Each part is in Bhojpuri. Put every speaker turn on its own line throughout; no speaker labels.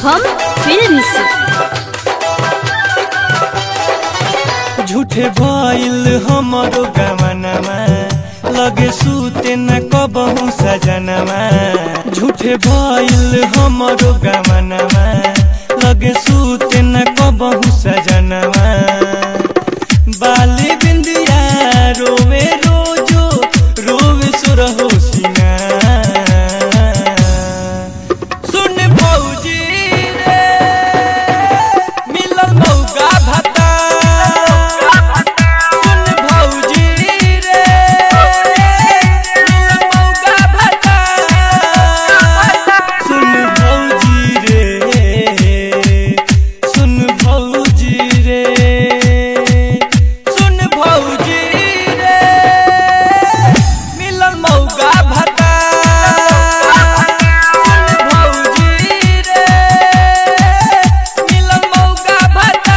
शुभम फिल्म्स
झूठे भइल हमरो गमनमा लगे सुते न कबहू सजनमा झूठे भइल हमरो गमनमा लगे सुते न कबहू सजनमा बाली बिंदिया रोवे रोजो रोवे सुरहो सिंगार सुन भौजी रे मिलल मौका भत्ता सुन भौजी रे मिलल मौका भत्ता सुन भौजी रे सुन भौजी रे सुन भौजी रे मिलल मौका भत्ता सुन भौजी रे मिलल मौका भत्ता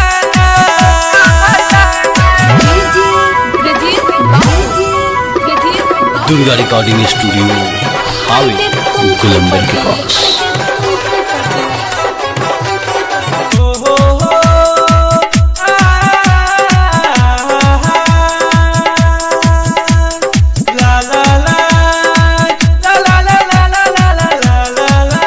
दुर्गा रिकॉर्डिंग स्टूडियो हावे गुलंबर के पास
ओ हो हो ला ला ला ला ला ला ला ला ला ला ला ला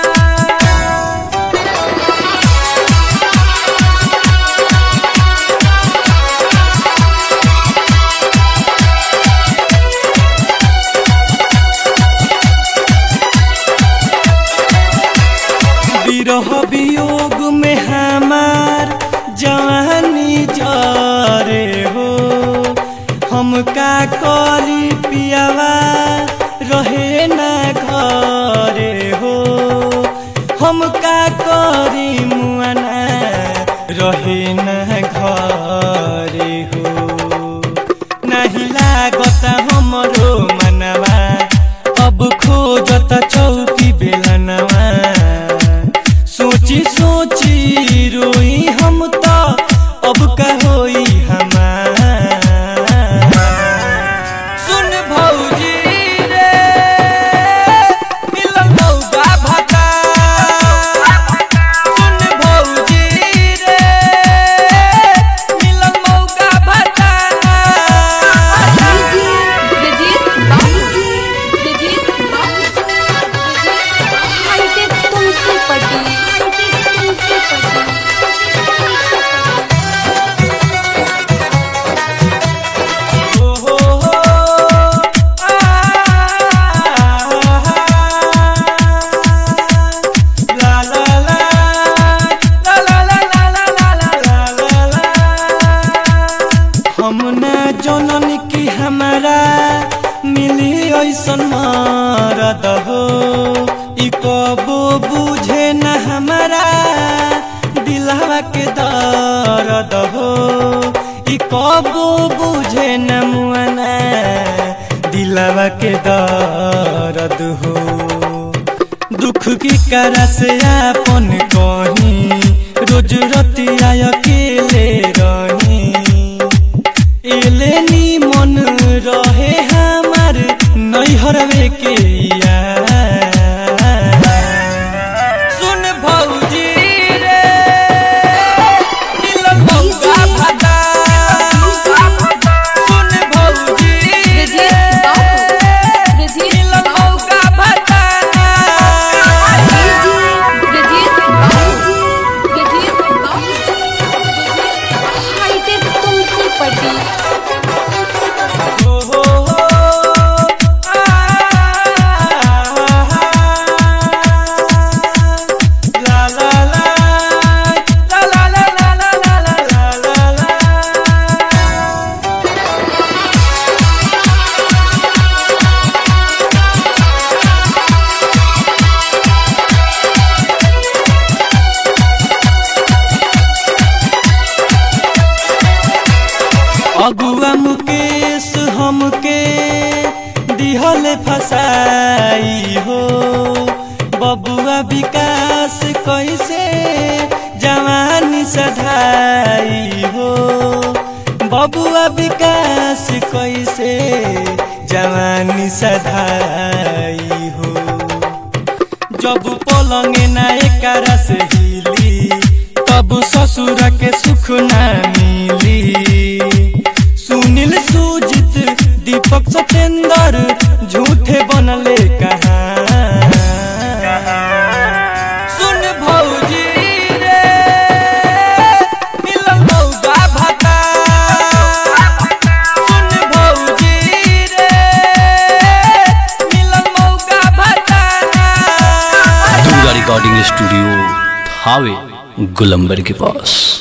विरह वियोग में हमार जवानी जरे हो हम का करी पियावा रहे ना घरे हो हम का करी मुआना रहे ना घरे हो नहीं लागत हमरो मनवा अब खोजत चौकी बेलनवा सोची सोची रोई हम तो अब का होई हमार सुन भौजी रे मिलल मौका भत्ता सुन भौजी रे मिलल मौका भत्ता
तुमसे पटी तुमसे
ओ हो हो आ ला ला ला ला ला ला ला ला ला ला ला ला हम ना जनन की हमारा मिली ऐसन मरद हो ई कबो बुझे न हमारा दिलवा के दर्द हो ई कबो बुझे न मुआना दिलवा के दर्द हो दुख की करा से आपन कहीं रोज रतिया अकेले रही एले नी मन रहे हमार नैहरवे के यार सुन भौजी रे मिलल मौका भत्ता सुन भौजी रे मिलल मौका भत्ता
तुमसे पटी
ओ हो हो ला ला ला ला ला ला ला ला ला ला ला ला अगुआ मुकेश हमके दिहल फसाई हो बबुआ विकास कैसे जवानी सधाई हो बबुआ विकास कैसे जवानी सधाई हो जब पलंगे ना एकरा से ही ससुर के सुख न मिली सुनील सुजित दीपक सतेंद्र झूठे बनले कहाँ सुन भौजी रे मिलल मौगा भाता सुन भौजी रे मिलल मौगा भाता
दुर्गा रिकॉर्डिंग स्टूडियो हावे गुलंबर के पास